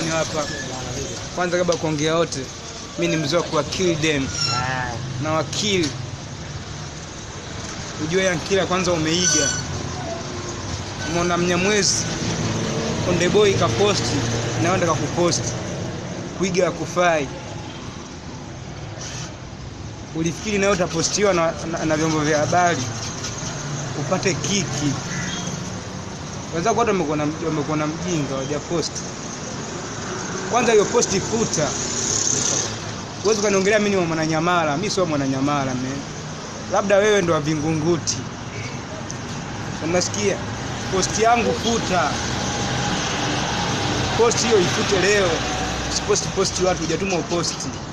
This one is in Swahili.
mwenyewe hapa. Kwanza kabla ya kuongea yote, mi ni mzee wa kuwakili dem na wakili. Ujue Yankila kwanza umeiga, umeona Mnyamwezi Konde Boy kaposti nawe ndaka kuposti, kuiga ya kufai. Ulifikiri nawe utapostiwa na, na, na vyombo vya habari upate kiki. Wenzako wote wamekuwa na wamekuwa na mjinga wajaposti. Kwanza hiyo posti futa. Huwezi ukaniongelea mimi ni mwananyamala, mimi sio mwananyamala man. Labda wewe ndo wa Vingunguti. Unasikia? Posti yangu futa. Posti hiyo ifute leo. Usiposti posti watu hujatuma uposti.